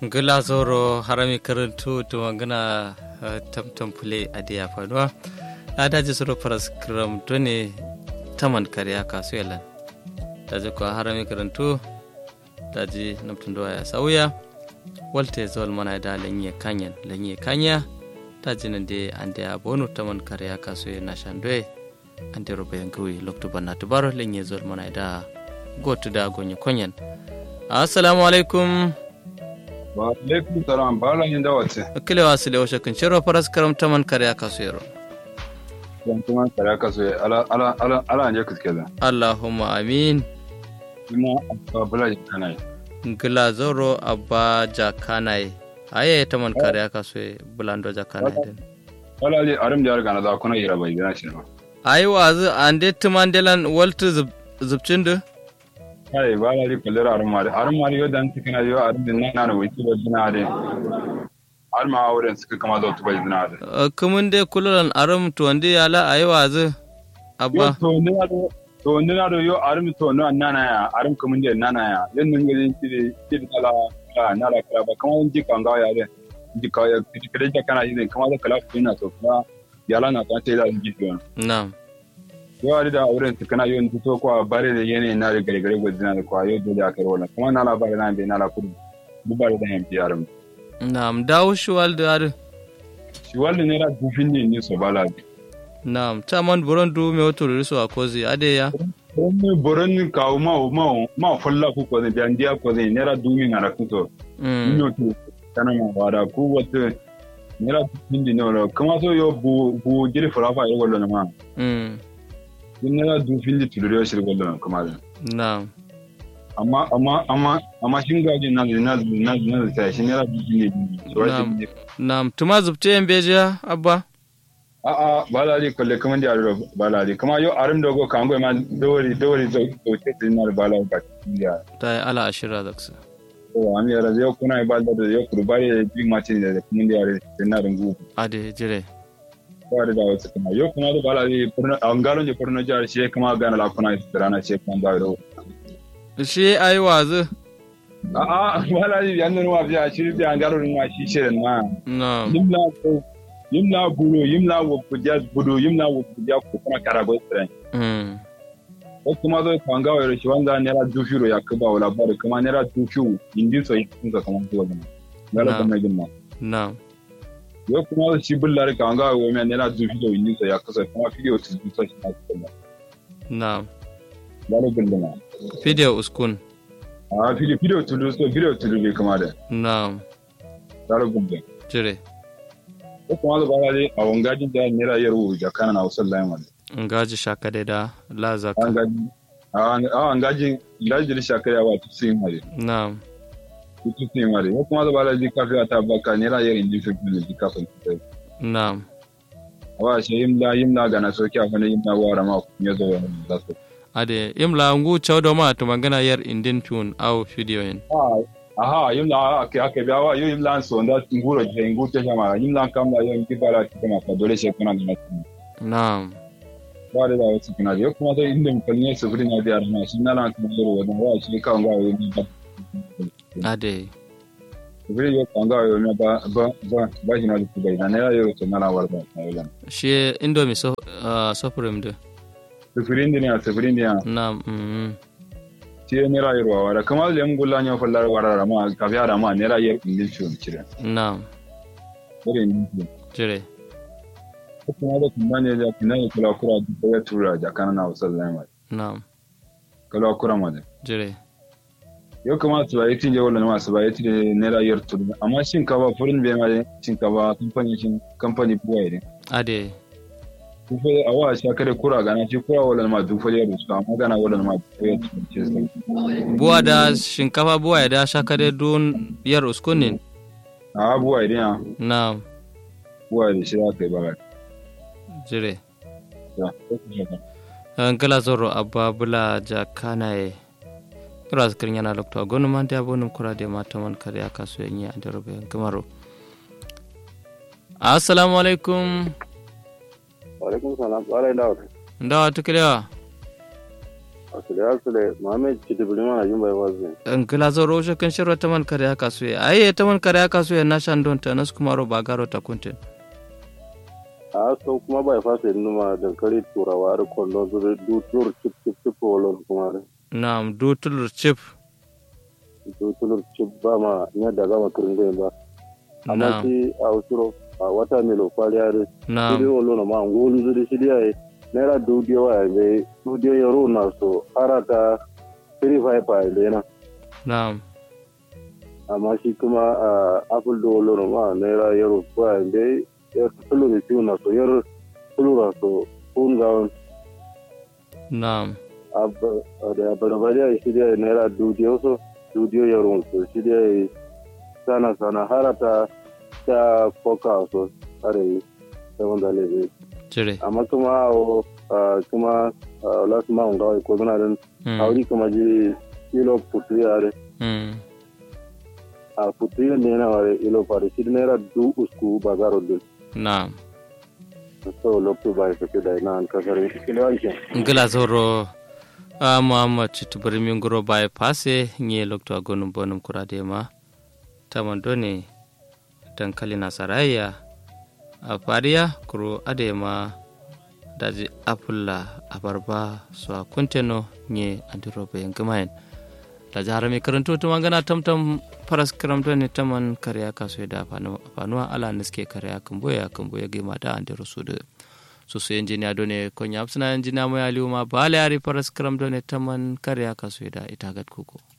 gila zoro harami karantu to magana tamtam fule a da ya faruwa a daji suru faras kiram ne taman kariya kasu yalan daji kuwa harami karantu daji namtun doya ya sauya walte zol mana da lanye kanyan lanye kanya daji nan da an da ya bonu taman kariya kasu ya na shandoye an da rubayan kawai loktu banna tubaro lanye zol mana da gotu da gonye konyan assalamu alaikum wa alaikum salam bala yin dawace kile wa sile washe kun shiro faras karam taman kare aka so yaro dan kuma kare aka so ala ala ala ala ne kuke da allahumma amin kuma bala yin kanai ngila zoro abba jakanai aye taman kare aka so bulando jakanai den wala ali arim da ga na da kuna yira bai gina shi ba ayi wazu ande tumandelan waltu zubcindu kai ba la ri kullar armari armari yo dan tikina yo arin din nan na wuci ba dina de arma auren suka kama da tuba dina de kumun de kululan arum to ande yala ayi wazu abba to ne na to ne na yo arim to no nana ya arim kumun de nana ya yan nan gari ti ti kala kala na la kala ba kama ji kan ga ya de ji ka ya ti kare ja kana yin kama da kala fina to kuma yala na ta ce da ji to na'am yau da auren su kana yawan fito kwa bare da yanayi na da gare-gare gwajina da kwa yau dole a kai wannan kuma na labarin na bai na la kudu dubare da yan biyar mu. na'am dawo shi walda yare shi walda ne da dufin ne ne so bala bi. na'am ta man buron du me wato riso a kozi ade ya wani buron kawo ma ma ma falla ku ko ne biyan dia ko ne ne da dumi na kuto. mm Ino to kana ma wada ku wata ne da dufin ne no kuma so yo bu bu giri farafa yo gollo ma. mm Ne da dufin ne tulure shi gollo kuma da. na'am amma amma amma amma shin gaji na na na na ta shi ne rabi ne Na'am. na'am tuma zubte yan bejiya abba a a balali kolle kuma da aro balali kuma yo arim dogo kan go ma dori dori do to ce din na balali ba ya ta yi ala ashira da su to an ya razo kuna ba da yo kurbari bi ma ce da kuma da yare din na rungu ade jire ba da wasu kuma yo kuma da balali furna an galo je furna jar shi kuma ga na la kuna rana ce kuma da do shi ayi wazu a a balali yan nan wa biya shi bi an galo ma shi shirin ma na'am yimla ko yimla bulo yimla wo kuja budo yimla wo kuja ko kuma karago tsiran mm ko kuma zo kwanga wa shi wanda nera dufiro ya kuba wala bare kuma nera dufiu indi so yi kunga kuma to wannan ngala Na. kuma gimma na'am yo kuma shi bullar kwanga wa me nera dufiro indi so ya kusa kuma video to du so shi na kuma na'am ngala gimma video uskun a video video to du so video to du kuma da na'am ngala gimma jire ko kuma zo bara dai a wangajin da nera yaro da kana na usal lain wala ngaji shakade da la zaka an gaji a an gaji gaji da shakaya wa tusin mare na'am tusin mare ko kuma zo bara dai kafiya ta baka nera yaro indi so da kafin ta na'am wa shi yimla yimla gana soki a wani yimla wara ma ya zo wani da su ade imla ngu chawdo ma to magana yar indin tune au video yin aha yimla ake ake biya wa yo yimla so nda nguro je ngu te jama yimla kam la yo ngi bara ti kama ka dole she kuna da na'am ba da wasu kuna yo kuma da inda mun ne su fudin da arna shi na lan kuma yo wannan wa shi ka nga yo ni ba ade Vile yo kanga yo me ba ba ba ba hina da kubai na ne yo to na la warda na yo lan shi indomi so uh, supreme de sufurin din ya sufurin din ya na'am mm ti ne ra yo wara kamar le ngulla nyo fallar wara ma ka biya da ma ne ra yo ingil chu cire na'am bare ni jire kuma da kuma ne da kuma ne kula kura da ya tura da kana na wasal lai na'am kula kura ma da jire yau kuma su ba yi tinje wala ma su ba yi tinje ne da yar turu amma shin ka ba furin bai ma shin ka ba kamfani shin kamfani buwa ne ade dufa a wa sha kare kura gana shi kura wala ma dufa ya rusu amma gana wala ma dufa ya turu ce sai buwa da shinkafa buwa ya da shakade dun yar uskunin a buwa idan ya na'am buwa da shi aka yi ba jire ya ngala zoro abba bula jakanaye kira zikirin yana lokto a gonu man da bonum kura da mata man kare aka so yin a darobe gamaro assalamu alaikum alaikum salam ƙwarai da wata ndawa tukirewa asile asile mame chiti bulima na jumba yawazi ngila zoro ushe kan shirwa taman kare aka suye aye taman kare aka suye na shan don ta nas kuma ro bagaro ta kuntin a so kuma bai fasa numa dankali turawa da kwallon su da dutur chip chip chip wolon kuma da na'am dutul chip dutur chip ba ma nya da gama kirin ba amma na'am shi a usuro a wata milo kwaliya da shi na'am wolon ma ngolu zuri shi dai naira dudiyo wa yanzu dudiyo ya runa so harata 35 pa yanzu na'am amma shi kuma a apple da wolo ma naira yaro kwa yanzu ya tulu da ciwo na so yar tulu na so kun ga na'am da barbariya shi da naira dudiyo so dudiyo yaro so shi da sana sana harata ta koka so are ta wanda lebe jire amma kuma o kuma last ma nga ko zana den Mm, auri kuma ji kilo putriya are mm, a putriya ne na ware ilo pare shi naira du usku bazaro din na'am so lokto bai fake da na an kasar kilo anke ngila zoro a muhammad chitubari minguro bai pase nye lokto agonum bonum kurade ma taman done dankali nasaraya a fariya kuro ade ma daji apulla abarba so a kunteno nye andirobe yangimayen daji harami karanto tuma gana tamtam paras karamto ne taman karya kaso da fanuwa ala niske karya kamboya kamboya gima da andiro su da su su injiniya done konya apsina injiniya mo yaliuma bale ari paras karamto ne taman karya kaso da itagat kuko